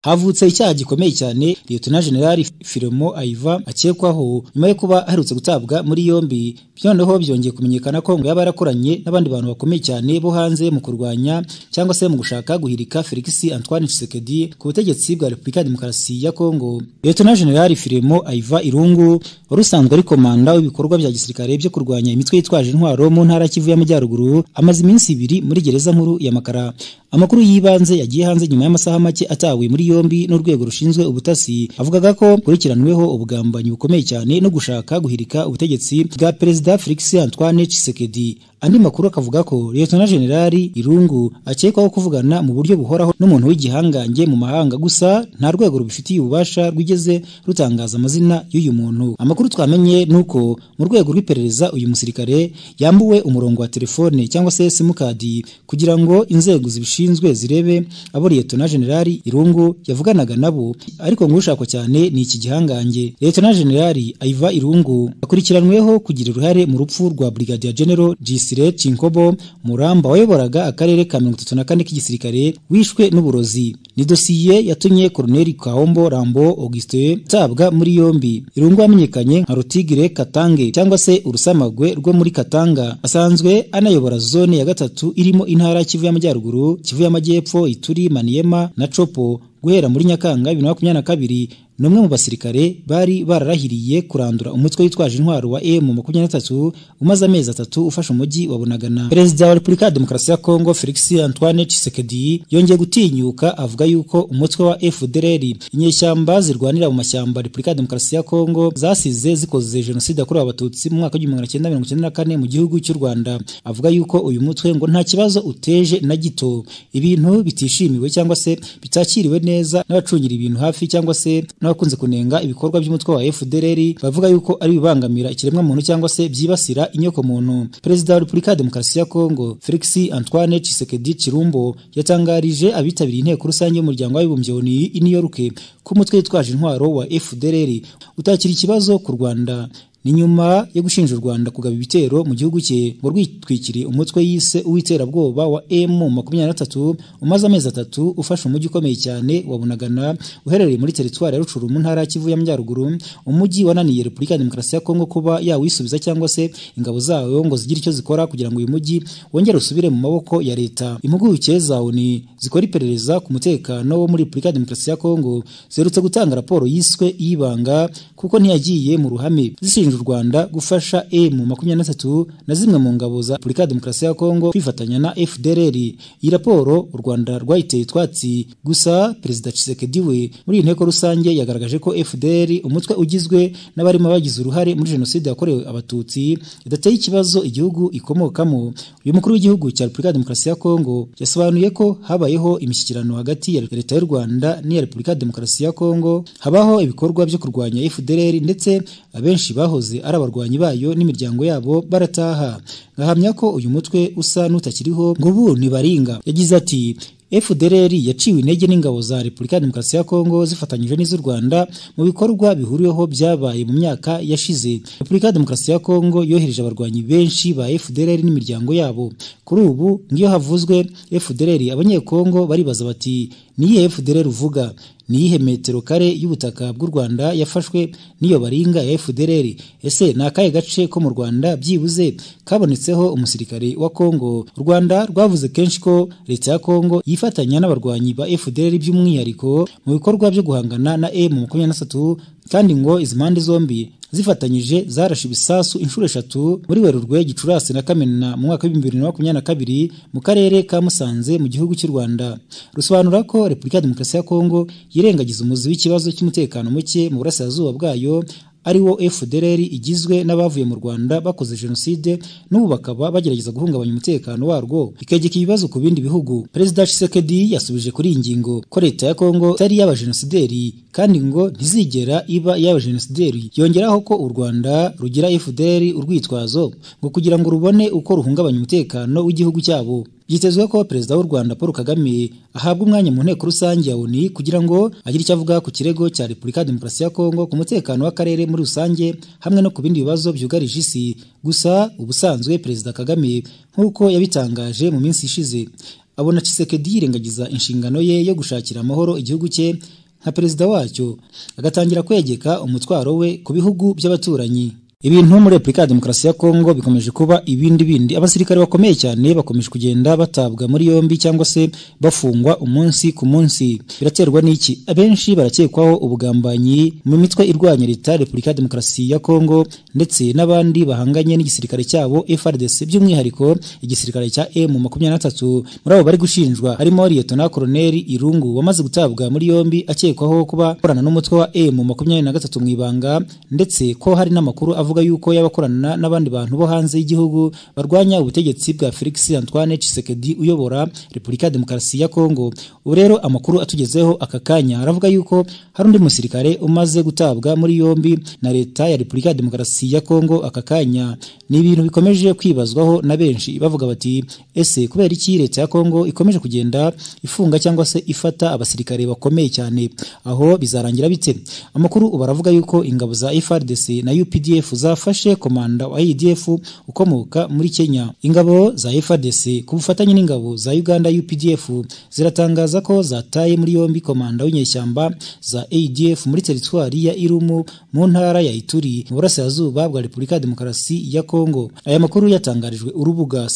havutse icyaha gikomeye cyane Lieutenant General Filomo Aiva akekwaho nyuma yo kuba aherutse gutabwa muri yombi noneho byongeye kumenyekana ko ngo yaba yarakoranye n'abandi bantu bakomeye cyane bo hanze mu kurwanya cyangwa se mu gushaka guhirika Felix Antoine Tshisekedi ku butegetsi bwa Repubulika ya Demokarasi ya Kongo Lieutenant General Filomo Aiva Irungu wari usanzwe ari komanda w'ibikorwa bya gisirikare byo kurwanya imitwe yitwaje intwaro mu ntara Kivu y'Amajyaruguru amaze iminsi ibiri muri gereza nkuru ya Makara amakuru y'ibanze yagiye hanze nyuma y'amasaha make atawe muri yombi n'urwego rushinzwe ubutasi avugaga ko kurikiranyweho ubugambanyi bukomeye cyane no gushaka guhirika ubutegetsi bwa perezida Felix Antoine Tshisekedi andi makuru akavuga ko Lieutenant General Irungu akekwaho kuvugana mu buryo buhoraho n'umuntu w'igihangange mu mahanga gusa nta rwego rubifitiye ububasha rwigeze rutangaza amazina y'uyu muntu amakuru twamenye nuko mu rwego rw'iperereza uyu musirikare yambuwe umurongo wa telefone cyangwa se simukadi kugira ngo inzego zibishinzwe zirebe abo Lieutenant General Irungu yavuganaga nabo ariko ngo ushakwa cyane ni iki gihangange Lieutenant General Aiva Irungu akurikiranweho kugira uruhare mu rupfu rwa Brigadier General GC Desire Chinkobo Muramba wayoboraga akarere ka 34 k'igisirikare wishwe n'uburozi ni dosiye yatumye Colonel Kaombo Rambo Auguste tabwa muri yombi irungu amenyekanye nka Rutigire Katange cyangwa se urusamagwe rwo muri Katanga asanzwe anayobora zone ya gatatu irimo intara Kivu y'Amajyaruguru Kivu y'Amajyepfo Ituri Maniema na Chopo guhera muri Nyakanga 2022 numwe mu basirikare bari bararahiriye kurandura umutwe witwaje intwaro wa M23 umaze amezi atatu ufasha umujyi wa Bunagana Perezida wa Republika ya Demokarasi ya Kongo Felix Antoine Tshisekedi yongeye gutinyuka avuga yuko umutwe wa FDLR inyeshyamba zirwanira mu mashyamba Republika ya Demokarasi ya Kongo zasize zikoze genocide yakorewe abatutsi mu mwaka wa 1994 mu gihugu cy'u Rwanda avuga yuko uyu mutwe ngo nta kibazo uteje na gito ibintu bitishimiwe cyangwa se bitakiriwe neza n'abacungira ibintu hafi cyangwa se n'abakunze kunenga ibikorwa by'umutwe wa FDLR bavuga yuko ari bibangamira ikiremwa muntu cyangwa se byibasira inyoko muntu Perezida wa Republika ya Demokarasi ya Kongo Felix Antoine Tshisekedi Chirumbo yatangarije abitabiriye inteko rusange y'umuryango w'abibumbye ONU i New York ko umutwe witwaje intwaro wa FDLR utakira ikibazo ku Rwanda ni nyuma yo gushinja u Rwanda kugaba ibitero mu gihugu cye ngo rwitwikiriye umutwe yise uwiterabwoba wa M23 umaze amezi atatu ufashe umujyi ukomeye cyane wa Bunagana uherereye muri teritwari ya Rucuru mu ntara Kivu y'Amajyaruguru umujyi wananiye Repubulika ya Demokarasi ya Kongo kuba yawisubiza cyangwa se ingabo zayo ngo zigire icyo zikora kugira ngo uyu mujyi wongere usubire mu maboko ya leta impuguke za ONU zikora iperereza ku mutekano wo muri Repubulika ya Demokarasi ya Kongo zerutse gutanga raporo yiswe ibanga kuko ntiyagiye mu ruhame zishinja u Rwanda gufasha M23 na zimwe mu ngabo za Republika Demokarasi ya Kongo kwifatanya na FDLR. Iyi raporo u Rwanda rwayiteye twatsi gusa Perezida Tshisekedi we muri inteko rusange yagaragaje ko FDLR umutwe ugizwe n'abarimo bagize uruhare muri jenoside yakorewe abatutsi idateye ikibazo igihugu ikomokamo. Uyu mukuru w'igihugu cya Republika Demokarasi ya Kongo yasobanuye ko habayeho imishyikirano hagati ya Leta y'u Rwanda n'iya Republika Demokarasi ya Kongo habaho ibikorwa byo kurwanya FDLR ndetse abenshi baho ari abarwanyi bayo n'imiryango yabo barataha ngahamya ko uyu mutwe usa n'utakiriho ngo ubu ntibaringa yagize ati FDLR yaciwe intege n'ingabo za Republika ya Demokarasi ya Kongo zifatanyije n'iz'u Rwanda mu bikorwa bihuriweho byabaye mu myaka yashize. Republika ya Demokarasi ya Kongo yohereje abarwanyi benshi ba FDLR n'imiryango yabo. Kuri ubu ngiyo havuzwe FDLR abanyekongo baribaza bati niye FDLR uvuga niyihe metero kare y'ubutaka bw'u Rwanda yafashwe niyo baringa ya FDLR ese ni akahe gace ko mu Rwanda byibuze kabonetseho umusirikare wa Kongo u Rwanda rwavuze kenshi ko leta ya Kongo yifatanya n'abarwanyi ba FDLR by'umwihariko mu bikorwa byo guhangana na M23 kandi ngo izi mpande zombi zifatanyije zarashe ibisasu inshuro eshatu muri Werurwe Gicurasi na Kamena mu mwaka wa 2022 mu karere ka Musanze mu gihugu cy'u Rwanda rusobanura ko Repubulika ya Demokarasi ya Kongo yirengagiza umuzi w'ikibazo cy'umutekano muke mu burasirazuba bwayo ariwo FDLR igizwe n'abavuye mu Rwanda bakoze jenoside n'ubu bakaba bagerageza guhungabanya umutekano warwo ikegeka ibibazo ku bindi bihugu Perezida Tshisekedi yasubije kuri iyi ngingo ko leta ya Kongo itari y'abajenosideri kandi ngo ntizigera iba y'abajenosideri yongeraho ko u Rwanda rugira FDLR urwitwazo ngo kugira ngo rubone uko ruhungabanya umutekano w'igihugu cyabo byitezwe ko perezida w'u Rwanda Paul Kagame ahabwa umwanya mu nteko rusange ya ONU kugira ngo agire icyo avuga ku kirego cya Repubulika ya Demokarasi ya Kongo ku mutekano w'akarere muri rusange hamwe no ku bindi bibazo byugarije isi gusa ubusanzwe perezida Kagame nk'uko yabitangaje mu minsi ishize abona Tshisekedi yirengagiza inshingano ye yo gushakira amahoro igihugu cye nka perezida wacyo agatangira kwegeka umutwaro we ku bihugu by'abaturanyi ibintu muri Repubulika ya Demokarasi ya Kongo bikomeje kuba ibindi bindi abasirikare bakomeye cyane bakomeje kugenda batabwa muri yombi cyangwa se bafungwa umunsi ku munsi biraterwa n'iki abenshi barakekwaho ubugambanyi mu mitwe irwanya leta ya Repubulika ya Demokarasi ya Kongo ndetse n'abandi bahanganye n'igisirikare cyabo FRDC by'umwihariko igisirikare cya M23 muri abo bari gushinjwa harimo Lieutenant Colonel Irungu wamaze gutabwa muri yombi akekwaho kuba akorana n'umutwe wa M23 mu ibanga ndetse ko hari n'amakuru avuga avuga yuko yabakorana n'abandi bantu bo hanze y'igihugu barwanya ubutegetsi bwa Felix Antoine Tshisekedi uyobora Repubulika ya Demokarasi ya Kongo ubu rero amakuru atugezeho aka kanya aravuga yuko hari undi musirikare umaze gutabwa muri yombi na leta ya Repubulika ya Demokarasi ya Kongo aka kanya ni ibintu bikomeje kwibazwaho na benshi bavuga bati ese kubera iki leta ya Kongo ikomeje kugenda ifunga cyangwa se ifata abasirikare bakomeye cyane aho bizarangira bite amakuru ubaravuga yuko ingabo za FRDC na UPDF zafashe komanda wa ADF ukomoka muri Kenya. Ingabo za FARDC ku bufatanye n'ingabo za Uganda UPDF ziratangaza ko zataye muri yombi komanda w'inyeshyamba za ADF muri teritwari ya Irumu mu ntara ya Ituri mu burasirazuba bwa Repubulika ya Demokarasi ya Kongo. Aya makuru yatangarijwe urubuga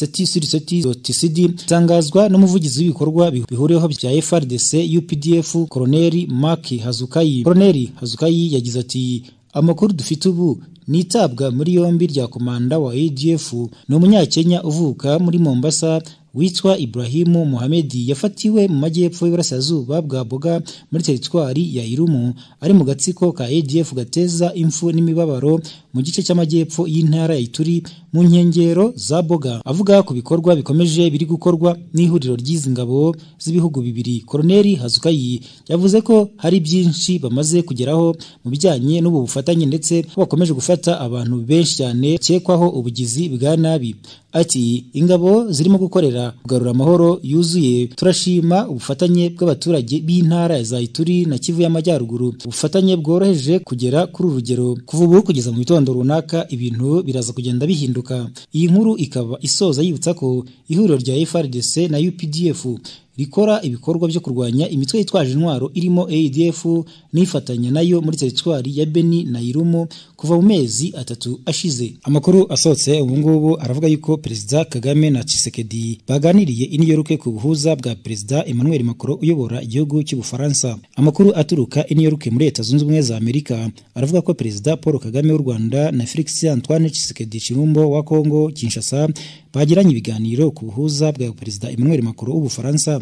setisuriceti.cd tangazwa n'umuvugizi w'ibikorwa bihuriweho bya FARDC UPDF Colonel Mark Hazukayi. Colonel Hazukayi yagize ati amakuru dufite ubu ni itabwa muri yombi rya komanda wa ADF ni umunyakenya uvuka muri Mombasa witwa Ibrahimu Mohamedi yafatiwe mu majyepfo y'uburasirazuba bwa Boga muri teritwari ya Irumu ari mu gatsiko ka ADF gateza imfu n'imibabaro mu gice cy'amajyepfo y'intara ya Ituri mu nkengero za Boga avuga ku bikorwa bikomeje biri gukorwa n'ihuriro ry'izi ngabo z'ibihugu bibiri Colonel Hazukayi yavuze ko hari byinshi bamaze kugeraho mu bijyanye n'ubu bufatanye ndetse bakomeje gufata abantu benshi cyane cyekwaho ubugizi bwa nabi ati ingabo zirimo gukorera kugarura amahoro yuzuye turashima ubufatanye bw'abaturage b'intara za Ituri na Kivu y'Amajyaruguru ubufatanye bworoheje kugera kuri urugero kuva ubu kugeza mu gitondo runaka ibintu biraza kugenda bihinduka iyi nkuru ikaba isoza yibutsa ko ihuriro rya FRDC na UPDF rikora ibikorwa byo kurwanya imitwe yitwaje intwaro irimo ADF nifatanya nayo muri teritwari ya Beni na Irumu kuva mu mezi atatu ashize. Amakuru asohotse ubu ngubu aravuga yuko Perezida Kagame na Tshisekedi baganiriye iniyoruke ku buhuza bwa Perezida Emmanuel Macron uyobora igihugu cy'u Bufaransa. Amakuru aturuka iniyoruke muri Leta Zunze Ubumwe za Amerika aravuga ko Perezida Paul Kagame w'u Rwanda na Felix Antoine Tshisekedi Chirumbo wa Kongo Kinshasa bagiranye ibiganiro ku buhuza bwa Perezida Emmanuel Macron w'u Bufaransa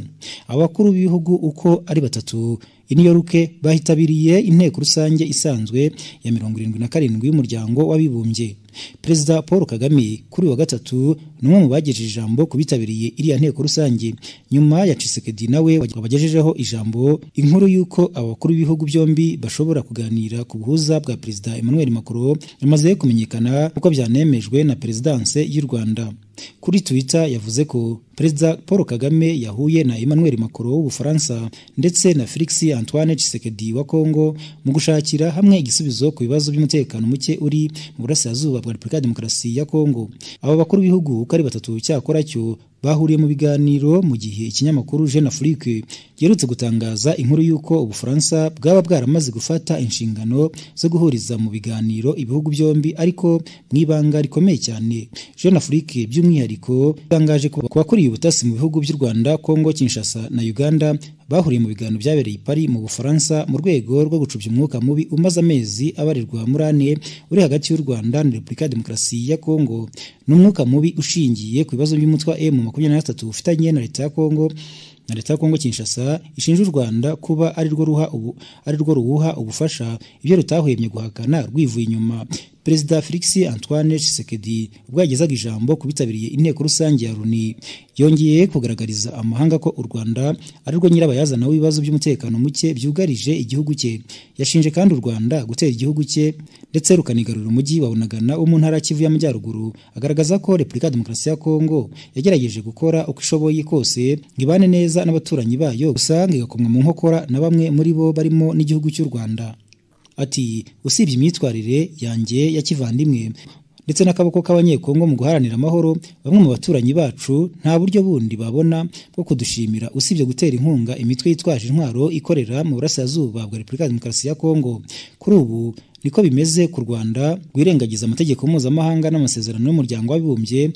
abakuru b'ibihugu uko ari batatu i New York bahitabiriye inteko rusange isanzwe ya mirongo irindwi na karindwi y'umuryango w'abibumbye Perezida Paul Kagame kuri wa gatatu ni umwe mu bagejeje ijambo ku bitabiriye iriya nteko rusange nyuma ya Tshisekedi nawe wabagejejeho ijambo inkuru y'uko abakuru b'ibihugu byombi bashobora kuganira ku buhuza bwa Perezida Emmanuel Macron yamaze kumenyekana uko byanemejwe na Perezidanse y'u Rwanda kuri Twitter yavuze ko Perezida Paul Kagame yahuye na Emmanuel Macron w'Ubufaransa ndetse na Felix Antoine Tshisekedi wa Kongo mu gushakira hamwe igisubizo ku bibazo by'umutekano muke uri mu burasirazuba bwa Repubulika ya Demokarasi ya Kongo aba bakuru b'ibihugu uko ari batatu cyakora cyo bahuriye mu biganiro mu gihe ikinyamakuru Jeune Afrique giherutse gutangaza inkuru y'uko Ubufaransa bwaba bwaramaze gufata inshingano zo guhuriza mu biganiro ibihugu byombi ariko mu ibanga rikomeye cyane Jeune Afrique by'umwihariko itangaje ko bakuriye ubutasi mu bihugu by'u Rwanda Kongo Kinshasa na Uganda bahuriye mu biganiro byabereye i Paris mu Bufaransa mu rwego rwo gucubya umwuka mubi umaze amezi abarirwa muri ane uri hagati y'u Rwanda na Repubulika ya Demokarasi ya Kongo ni umwuka mubi ushingiye ku bibazo by'umutwe wa M makumyabiri na gatatu ufitanye na leta ya Kongo na leta ya Kongo Kinshasa ishinja u Rwanda kuba ari rwo ruha ubu ari rwo ruwuha ubufasha ibyo rutahwemye guhakana rwivuye inyuma Perezida Felix Antoine Tshisekedi ubwo yagezaga ijambo kubitabiriye inteko rusange ya Loni yongeye kugaragariza amahanga ko u Rwanda ari rwo nyirabayazana w'ibibazo by'umutekano muke byugarije igihugu cye yashinje kandi u Rwanda gutera igihugu cye ndetse rukanigarura umujyi wa Bunagana wo mu ntara Kivu y'Amajyaruguru agaragaza ko Repubulika ya Demokarasi ya Kongo yagerageje gukora uko ishoboye kose ngibane neza n'abaturanyi bayo usanga igakomwa mu nkokora na bamwe muri bo barimo n'igihugu cy'u Rwanda ati usibye imyitwarire yanjye ya kivandimwe ndetse n'akaboko k'abanyekongo mu guharanira amahoro bamwe mu baturanyi bacu nta buryo bundi babona bwo kudushimira usibye gutera inkunga imitwe yitwaje intwaro ikorera mu burasirazuba bwa repubulika ya demokarasi ya kongo kuri ubu niko bimeze ku rwanda rwirengagiza amategeko mpuzamahanga n'amasezerano y'umuryango w'abibumbye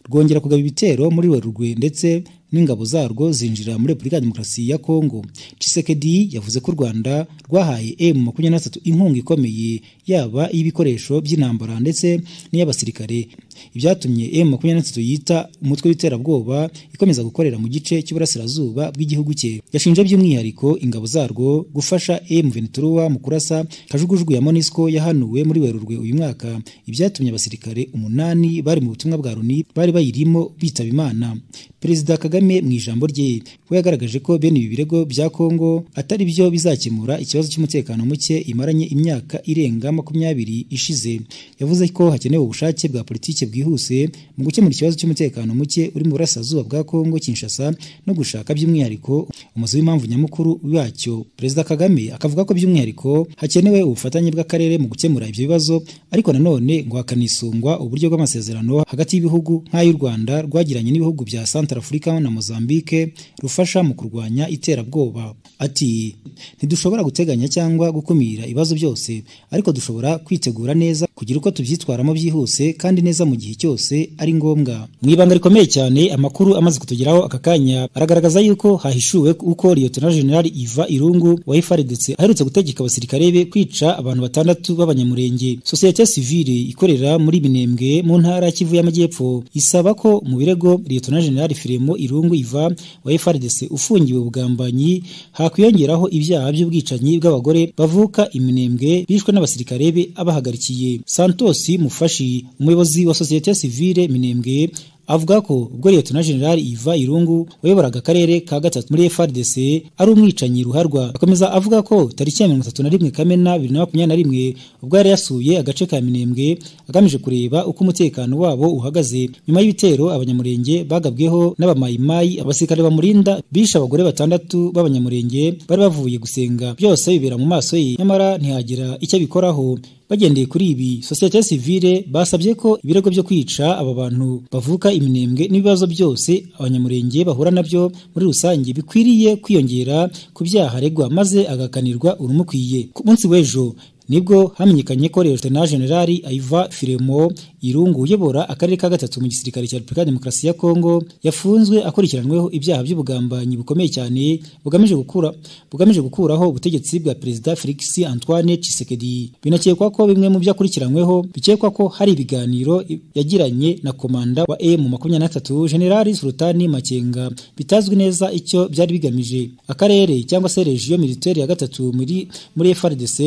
rwongera kugaba ibitero muri werurwe ndetse n'ingabo zarwo zinjira muri repubulika ya demokarasi ya kongo cisekedi yavuze ko u rwanda rwahaye m makumyabiri na tatu inkunga ikomeye yaba iy'ibikoresho by'intambara ndetse n'iy'abasirikare ibyatumye m makumyabiri na tatu yita umutwe w'iterabwoba ikomeza gukorera mu gice cy'uburasirazuba bw'igihugu cye yashinje by'umwihariko ingabo zarwo gufasha m venturuwa mu kurasa kajugujugu ya monisco yahanuwe muri werurwe uyu mwaka ibyatumye abasirikare umunani bari mu butumwa bwa loni bari bayirimo bitaba imana perezida kagame mu ijambo rye we yagaragaje ko bene ibi birego bya Kongo atari byo bizakemura ikibazo cy'umutekano muke imaranye imyaka irenga makumyabiri ishize yavuze ko hakenewe ubushake bwa politiki bwihuse mu gukemura ikibazo cy'umutekano muke uri mu burasirazuba bwa Kongo Kinshasa no gushaka by'umwihariko umuzi w'impamvu nyamukuru wacyo perezida Kagame akavuga ko by'umwihariko hakenewe ubufatanye bw'akarere mu gukemura ibyo bibazo ariko nanone ngo hakanisungwa uburyo bw'amasezerano hagati y'ibihugu nk'ay'u Rwanda rwagiranye n'ibihugu bya Centrafrica na Mozambique rufasha mu kurwanya iterabwoba ati ntidushobora guteganya cyangwa gukumira ibibazo byose ariko dushobora kwitegura neza kugira uko tubyitwaramo byihuse kandi neza mu gihe cyose ari ngombwa mu ibanga rikomeye cyane amakuru amaze kutugeraho aka kanya aragaragaza yuko hahishuwe uko Lieutenant General Iva Irungu wa FARDC aherutse gutegeka abasirikare be kwica abantu batandatu b'abanyamurenge sosiyete sivile ikorera muri Binembwe mu ntara Kivu y'Amajyepfo isaba ko mu birego Lieutenant General Firemo Irungu irungu iva wa FRDC ufungiwe ubugambanyi hakwiyongeraho ibyaha by'ubwicanyi bw'abagore bavuka iminembwe bishwe n'abasirikare be abahagarikiye Santos Mufashi umuyobozi wa societe civile Minembwe avuga ko ubwo Lieutenant General Iva Irungu wayoboraga akarere ka gatatu muri FRDC ari umwicanyi ruharwa akomeza avuga ko tariki ya 31 Kamena 2021 ubwo yari yasuye agace ka Minembwe agamije kureba uko umutekano wabo uhagaze nyuma y'ibitero abanyamurenge bagabweho n'abamayimayi abasirikare bamurinda bisha abagore batandatu b'abanyamurenge bari bavuye gusenga byose bibera mu maso ye nyamara ntihagira icyo bikoraho bagendeye kuri ibi sosiyete sivile basabye ko ibirego byo kwica aba bantu bavuka iminembwe n'ibibazo byose abanyamurenge bahura nabyo muri rusange bikwiriye kwiyongera ku byaha aregwa maze agakanirwa urumukwiye ku munsi w'ejo nibwo hamenyekanye ko Lieutenant General Aiva Firemo Irungu uyobora akarere ka gatatu mu gisirikare cya Repubulika ya Demokarasi ya Kongo yafunzwe akurikiranyweho ibyaha by'ubugambanyi bukomeye cyane bugamije gukura bugamije gukuraho ubutegetsi bwa Perezida Felix Antoine Tshisekedi binakekwa ko bimwe mu byo akurikiranyweho bikekwa ko hari ibiganiro yagiranye na komanda wa M23 General Sultani Makenga bitazwi neza icyo byari bigamije akarere cyangwa se region militaire ya gatatu muri muri FARDC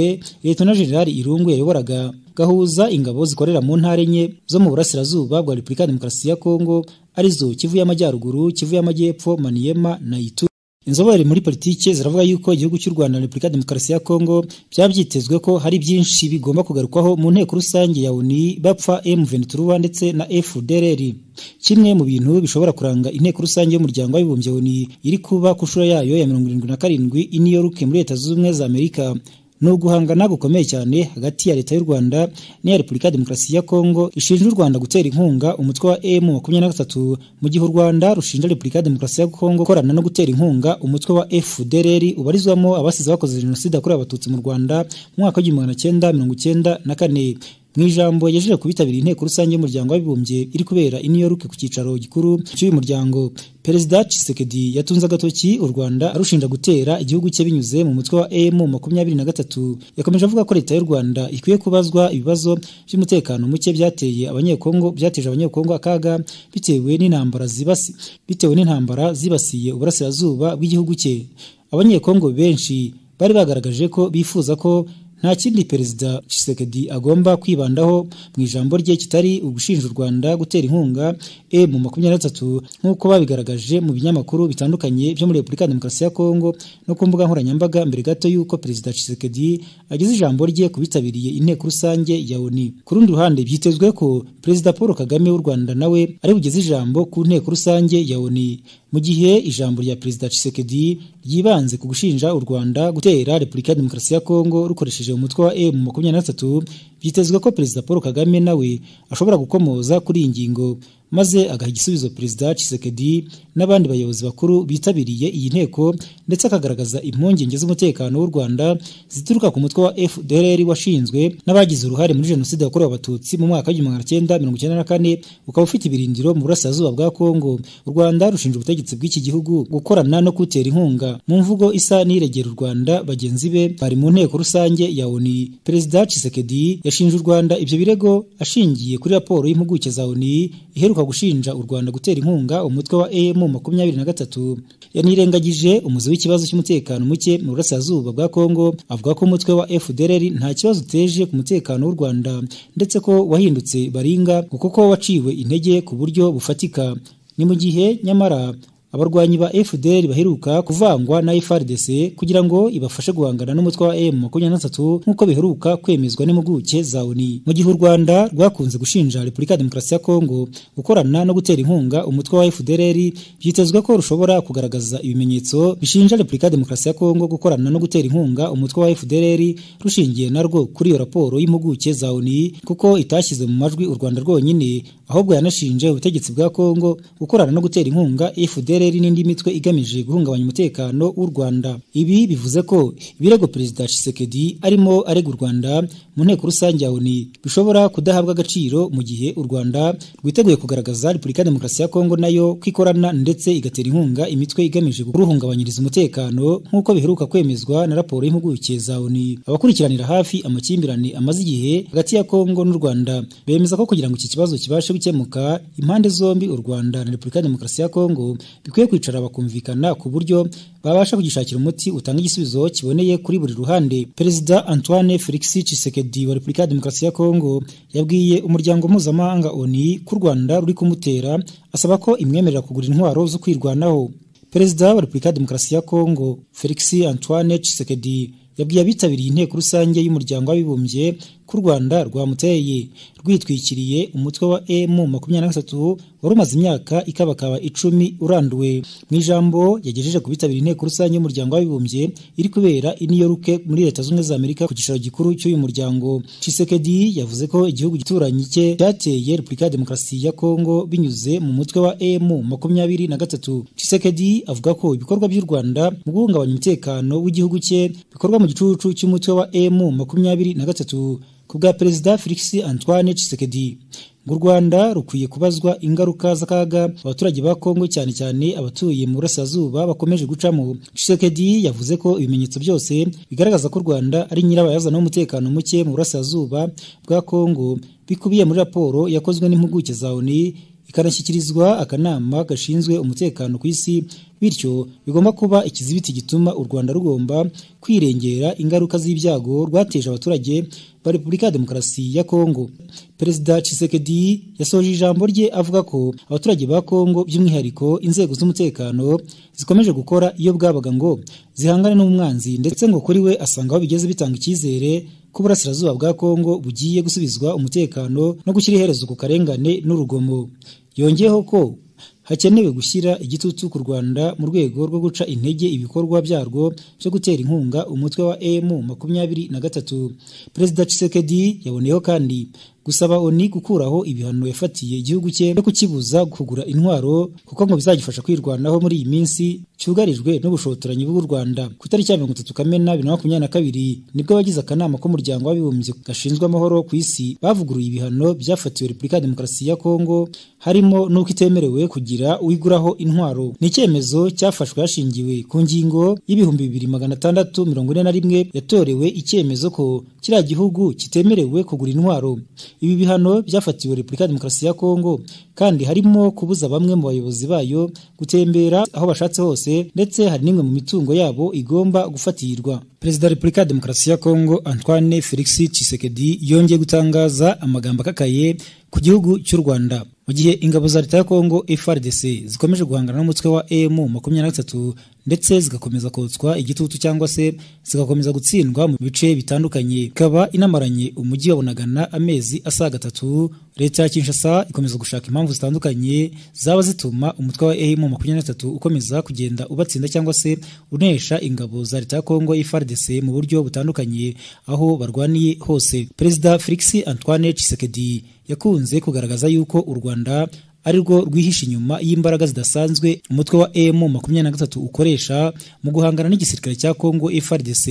Lieutenant General Irungu yayoboraga gahuza ingabo zikorera mu ntara enye zo mu burasirazuba bwa Repubulika ya Demokarasi ya Kongo arizo Kivu y'Amajyaruguru, Kivu y'Amajyepfo, Maniema na Ituri. Inzobere muri politike ziravuga yuko igihugu cy'u Rwanda na Repubulika ya Demokarasi ya Kongo byabyitezwe ko hari byinshi bigomba kugarukwaho mu nteko rusange ya UNI bapfa M23 ndetse na FDLR. Kimwe mu bintu bishobora kuranga inteko rusange y'umuryango w'abibumbye UNI iri kuba ku nshuro yayo ya 77 i New York muri Leta Zunze Ubumwe za Amerika ni uguhangana gukomeye cyane hagati ya leta y'u Rwanda n'iya Repubulika ya Demokarasi ya Kongo ishinja u Rwanda gutera inkunga umutwe wa M23 mu gihe u Rwanda rushinja Repubulika ya Demokarasi ya Kongo korana no gutera inkunga umutwe wa FDLR ubarizwamo abasize bakoze jenoside yakorewe abatutsi mu Rwanda mu mwaka w'igihumbi cyenda mirongo icyenda na kane mu ijambo yajeje kubitabira inteko rusange y'umuryango w'abibumbye iri kubera i New York ku cyicaro gikuru cy'uyu muryango Perezida Tshisekedi yatunze agatoki u Rwanda arushinja gutera igihugu cye binyuze mu mutwe wa M23 yakomeje avuga ko leta y'u Rwanda ikwiye kubazwa ibibazo by'umutekano muke byateye abanyekongo byateje abanyekongo akaga bitewe n'intambara zibasi bitewe n'intambara zibasiye uburasirazuba bw'igihugu cye abanyekongo benshi bari bagaragaje ko bifuza ko nta kindi perezida Tshisekedi agomba kwibandaho mu ijambo rye kitari ugushinja u Rwanda gutera inkunga M23 nk'uko babigaragaje mu binyamakuru bitandukanye byo muri Repubulika ya Demokarasi ya Kongo no ku mbuga nkoranyambaga mbere gato y'uko perezida Tshisekedi ageze ijambo rye kubitabiriye inteko rusange ya ONU ku rundi ruhande byitezwe ko perezida Paul Kagame w'u Rwanda nawe ari bugeze ijambo ku nteko rusange ya ONU mu gihe ijambo rya perezida Tshisekedi ryibanze ku gushinja u Rwanda gutera Repubulika ya Demokarasi ya Kongo rukoresheje uwo mutwe wa M makumyabiri na gatatu byitezwe ko perezida paul kagame nawe ashobora gukomoza kuri iyi ngingo maze agaha igisubizo perezida Tshisekedi n'abandi bayobozi bakuru bitabiriye iyi nteko ndetse akagaragaza impungenge z'umutekano w'u Rwanda zituruka ku mutwe wa FDLR washinzwe n'abagize uruhare muri jenoside yakorewe abatutsi mu mwaka w'igihumbi magana cyenda mirongo icyenda na kane ukaba ufite ibirindiro mu burasirazuba bwa Kongo u Rwanda rushinja ubutegetsi bw'iki gihugu gukorana no kutera inkunga mu mvugo isa n'iregera u Rwanda bagenzi be bari mu nteko rusange ya ONU perezida Tshisekedi yashinje u Rwanda ibyo birego ashingiye kuri raporo y'impuguke za ONU iheruka gushinja u Rwanda gutera inkunga umutwe wa AM makumyabiri na gatatu yanirengagije umuzi w'ikibazo cy'umutekano muke mu burasirazuba bwa Kongo avuga ko umutwe wa FDLR nta kibazo uteje ku mutekano w'u Rwanda ndetse ko wahindutse baringa kuko ko waciwe intege ku buryo bufatika ni mu gihe nyamara abarwanyi ba FDL baheruka kuvangwa na FRDC kugira ngo ibafashe guhangana n'umutwe wa M23 nkuko biheruka kwemezwa n'impuguke za ONU mu gihe u Rwanda rwakunze gushinja Repubulika ya Demokarasi ya Kongo gukorana no gutera inkunga umutwe wa FDLR byitezwe ko rushobora kugaragaza ibimenyetso bishinja Repubulika ya Demokarasi ya Kongo gukorana no gutera inkunga umutwe wa FDLR rushingiye narwo kuri iyo raporo y'impuguke za ONU kuko itashyize mu majwi u Rwanda rwonyine ahubwo yanashinje ubutegetsi bwa Kongo gukorana no gutera inkunga FDLR akarere n'indi mitwe igamije guhungabanya umutekano w'u Rwanda ibi bivuze ko ibirego perezida Tshisekedi arimo arega u Rwanda mu nteko rusange ya ONU bishobora kudahabwa agaciro mu gihe u Rwanda rwiteguye kugaragaza Repubulika ya Demokarasi ya Kongo nayo kwikorana ndetse igatera inkunga imitwe igamije kuruhungabanyiriza umutekano nk'uko biheruka kwemezwa na raporo y'impuguke za ONU abakurikiranira hafi amakimbirane amaze igihe hagati ya Kongo n'u Rwanda bemeza ko kugira ngo iki kibazo kibashe gukemuka impande zombi u Rwanda na Repubulika ya Demokarasi ya Kongo bikwiye kwicara bakumvikana ku buryo babasha kugishakira umuti utanga igisubizo kiboneye kuri buri ruhande perezida Antoine Felix Tshisekedi wa Repubulika ya Demokarasi ya Kongo yabwiye umuryango mpuzamahanga ONU ku Rwanda ruri kumutera asaba ko imwemerera kugura intwaro zo kwirwanaho perezida wa Repubulika ya Demokarasi ya Kongo Felix Antoine Tshisekedi yabwiye abitabiriye inteko rusange y'umuryango w'abibumbye ku Rwanda rwamuteye rwitwikiriye umutwe wa M23 wari umaze imyaka ikabakaba icumi uranduwe mu ijambo yagejeje ku bitabira inteko rusange y'umuryango w'abibumbye iri kubera i New York muri leta z'ubumwe za Amerika ku giciro gikuru cy'uyu muryango Tshisekedi yavuze ko igihugu gituranyi cye cyateye Repubulika ya Demokarasi ya Kongo binyuze mu mutwe wa M23 Tshisekedi avuga ko ibikorwa by'u Rwanda mu guhungabanya umutekano w'igihugu cye bikorwa mu gicucu cy'umutwe wa M23 ku bwa perezida Felix Antoine Tshisekedi u Rwanda rukwiye kubazwa ingaruka z'akaga abaturage ba Kongo cyane cyane abatuye mu burasirazuba bakomeje gucamo Tshisekedi yavuze ko ibimenyetso byose bigaragaza ko u Rwanda ari nyirabayazana w'umutekano muke mu burasirazuba bwa Kongo bikubiye muri raporo yakozwe n'impuguke za ONU ikanashyikirizwa akanama gashinzwe umutekano ku isi bityo bigomba kuba ikizibiti gituma u Rwanda rugomba kwirengera ingaruka z'ibyago rwateje abaturage ba Repubulika ya Demokarasi ya Kongo Perezida Tshisekedi yasoje ijambo rye avuga ko abaturage ba Kongo by'umwihariko inzego z'umutekano zikomeje gukora iyo bwabaga ngo zihangane n'umwanzi ndetse ngo kuri we asanga aho bigeze bitanga icyizere ko burasirazuba bwa Kongo bugiye gusubizwa umutekano no gushyira iherezo ku karengane n'urugomo yongeyeho ko hakenewe gushyira igitutu ku Rwanda mu rwego rwo guca intege ibikorwa byarwo byo gutera inkunga umutwe wa M makumyabiri na gatatu Perezida Tshisekedi yaboneyeho kandi gusaba ONU gukuraho ibihano yafatiye igihugu cye no kukibuza kugura intwaro kuko ngo bizagifasha kwirwanaho muri iyi minsi cyugarijwe n'ubushotoranyi bw'u Rwanda ku itariki ya 30 Kamena 2022 nibwo abagize akanama k'umuryango w'abibumbye gashinzwe amahoro ku isi bavuguruye ibihano byafatiwe Repubulika ya Demokarasi ya Kongo harimo n'uko itemerewe kugira uwiguraho intwaro ni icyemezo cyafashwe hashingiwe ku ngingo y'ibihumbi 2641 yatorewe icyemezo ko kiriya gihugu kitemerewe kugura intwaro ibi bihano byafatiwe Repubulika ya Demokarasi ya Kongo kandi harimo kubuza bamwe mu bayobozi bayo gutembera aho bashatse hose ndetse hari n'imwe mu mitungo yabo igomba gufatirwa Perezida wa Repubulika ya Demokarasi ya Kongo Antoine Felix Tshisekedi yongeye gutangaza amagambo akakaye ku gihugu cy'u Rwanda mu gihe ingabo za leta ya Kongo FARDC zikomeje guhangana n'umutwe wa M23 ndetse zigakomeza kotswa igitutu cyangwa se zigakomeza gutsindwa mu bice bitandukanye ikaba inamaranye umujyi wa bunagana amezi asaga atatu leta ya kinshasa ikomeza gushaka impamvu zitandukanye zaba zituma umutwe wa emu makumyabiri na gatatu ukomeza kugenda ubatsinda cyangwa se unesha ingabo za leta ya kongo ifrdc mu buryo butandukanye aho barwaniye hose perezida felix antoine tshisekedi yakunze kugaragaza yuko u rwanda ari rwo rwihishe inyuma y'imbaraga zidasanzwe umutwe wa emu makumyabiri na gatatu ukoresha mu guhangana n'igisirikare cya kongo FRDC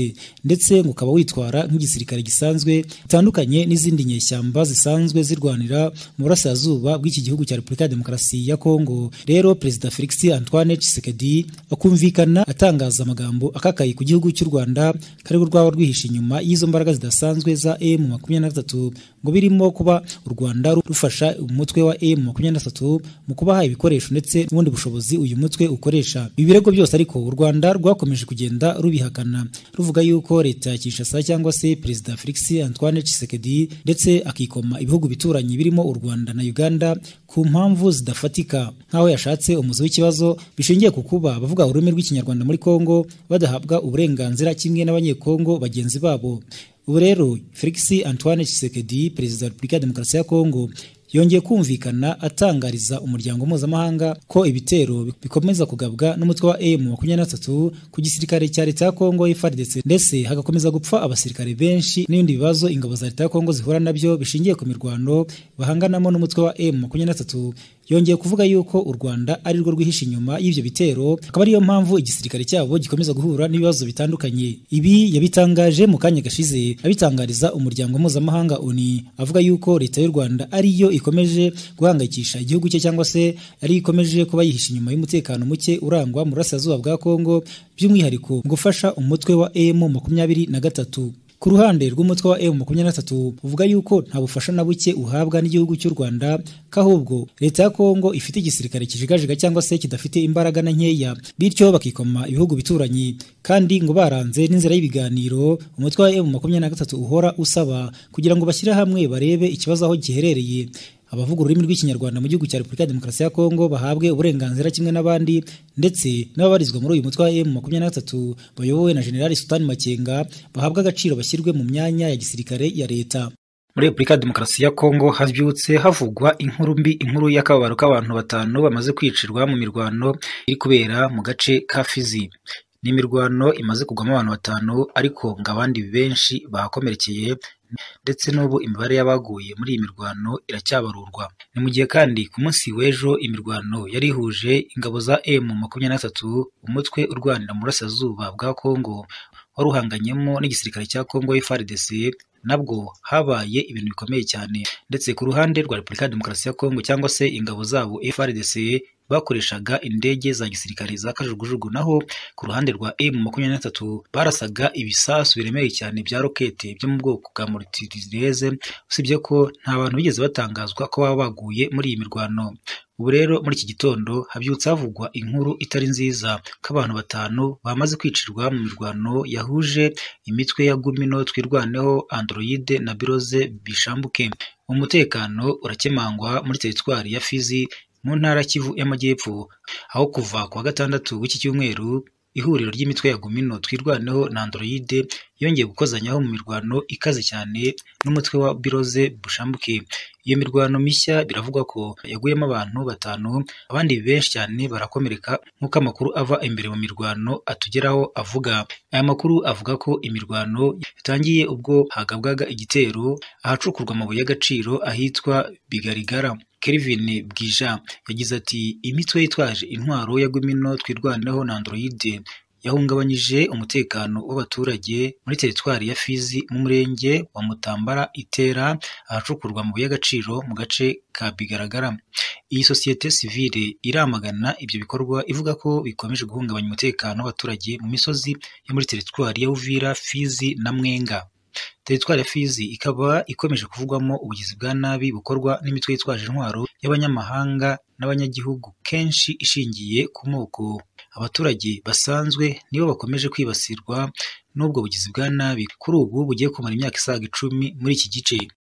ndetse ngo ukaba witwara nk'igisirikare gisanzwe bitandukanye n'izindi nyeshyamba zisanzwe zirwanira mu burasirazuba bw'iki gihugu cya repubulika ya demokarasi ya kongo rero perezida felix antoine tshisekedi akumvikana atangaza amagambo akakaye ku gihugu cy'u rwanda kari rwaba rwihishe inyuma y'izo mbaraga zidasanzwe za emu makumyabiri na gatatu ngo birimo kuba u rwanda rufasha umutwe wa emu makumyabiri na gatatu mu kubaha ibikoresho ndetse n'ubundi bushobozi uyu mutwe ukoresha ibi birego byose ariko u rwanda rwakomeje kugenda rubihakana ruvuga yuko leta ya kinshasa cyangwa se perezida felix antoine tshisekedi ndetse akikoma ibihugu bituranyi birimo u rwanda na uganda ku mpamvu zidafatika nk'aho yashatse umuzi w'ikibazo bishingiye ku kuba abavuga ururimi rw'ikinyarwanda muri kongo badahabwa uburenganzira kimwe n'abanyekongo bagenzi babo ubu rero felix antoine tshisekedi perezida wa repubulika ya demokarasi ya kongo yongeye kumvikana atangariza umuryango mpuzamahanga ko ibitero bikomeza kugabwa n'umutwe wa emu makumyabiri na gatatu ku gisirikare cya leta ya kongo FARDC ndetse hagakomeza gupfa abasirikare benshi n'ibindi bibazo ingabo za leta ya kongo zihura nabyo bishingiye ku mirwano bahanganamo n'umutwe wa emu makumyabiri na gatatu yongeye kuvuga yuko u Rwanda ari rwo rwihishe inyuma y'ibyo bitero akaba ariyo mpamvu igisirikare cyabo gikomeza guhura n'ibibazo bitandukanye ibi yabitangaje mu kanya gashize abitangariza umuryango mpuzamahanga ONU avuga yuko leta y'u Rwanda ariyo ikomeje guhangayikisha igihugu cye cyangwa se ari ikomeje kuba yihishe inyuma y'umutekano muke urangwa mu burasirazuba bwa Kongo by'umwihariko mu gufasha umutwe wa emu makumyabiri na gatatu ku ruhande rw'umutwe wa emu makumyabiri na gatatu uvuga yuko nta bufasha na buke uhabwa n'igihugu cy'u rwanda ko ahubwo leta ya kongo ifite igisirikare kijigajiga cyangwa se kidafite imbaraga na nkeya bityo bakikoma ibihugu bituranyi kandi ngo baranze n'inzira y'ibiganiro umutwe wa emu makumyabiri na gatatu uhora usaba kugira ngo bashyire hamwe barebe ikibazo aho giherereye abavuga ururimi rw'ikinyarwanda mu gihugu cya repubulika ya demokarasi ya kongo bahabwe uburenganzira kimwe n'abandi ndetse n'ababarizwa muri uyu mutwe wa emu makumyabiri na gatatu bayobowe na generali sutani makenga bahabwe agaciro bashyirwe mu myanya ya gisirikare ya leta muri repubulika ya demokarasi ya kongo habyutse havugwa inkuru mbi inkuru y'akababaro k'abantu batanu bamaze kwicirwa mu mirwano iri kubera mu gace ka fizi ni imirwano imaze kugwamo abantu batanu ariko ngo abandi benshi bahakomerekeye ndetse n'ubu imibare y'abaguye muri iyi mirwano iracyabarurwa ni mu gihe kandi ku munsi w'ejo imirwano yari ihuje ingabo za emu makumyabiri na gatatu umutwe urwanira mu burasirazuba bwa kongo wari uhanganyemo n'igisirikare cya kongo FARDC nabwo habaye ibintu bikomeye cyane ndetse ku ruhande rwa repubulika ya demokarasi ya kongo cyangwa se ingabo zabo FARDC bakoreshaga indege za gisirikare za kajugujugu naho ku ruhande rwa emu makumyabiri na gatatu barasaga ibisasu biremereye cyane bya rokete byo mu bwoko bwa moritireze usibye ko nta bantu bigeze batangazwa ko baba baguye muri iyi mirwano ubu rero muri iki gitondo habyutse havugwa inkuru itari nziza ko abantu batanu bamaze kwicirwa mu mirwano yahuje imitwe ya gumino twirwaneho androide na biroze bishambuke umutekano urakemangwa muri teritwari ya fizi mu ntara kivu y'amajyepfo aho kuva ku wa gatandatu w'iki cyumweru ihuriro ry'imitwe ya gumino twirwaneho na androide yongeye gukozanyaho mu mirwano ikaze cyane n'umutwe wa biroze bushambuke iyo mirwano mishya biravugwa ko yaguyemo abantu batanu abandi benshi cyane barakomereka nk'uko amakuru ava imbere mu mirwano atugeraho avuga aya makuru avuga ko imirwano yatangiye ubwo hagabwaga igitero ahacukurwa amabuye y'agaciro ahitwa bigarigara Kelvin Bwija yagize ati imitwe yitwaje intwaro ya Gumino twirwanaho na Androide yahungabanyije umutekano w'abaturage muri teritwari ya Fizi mu murenge wa Mutambara Itera ahacukurwa mu y'agaciro mu gace ka Bigaragara. Iyi sosiyete sivile iramagana ibyo bikorwa ivuga ko bikomeje guhungabanya umutekano w'abaturage mu misozi yo muri teritwari ya Uvira, Fizi na Mwenga. Teritwari ya Fizi ikaba ikomeje kuvugwamo ubugizi bwa nabi bukorwa n'imitwe yitwaje intwaro y'abanyamahanga n'abanyagihugu kenshi ishingiye ku moko. Abaturage basanzwe nibo bakomeje kwibasirwa n'ubwo bugizi bwa nabi kuri ubu bugiye kumara imyaka isaga icumi muri iki gice.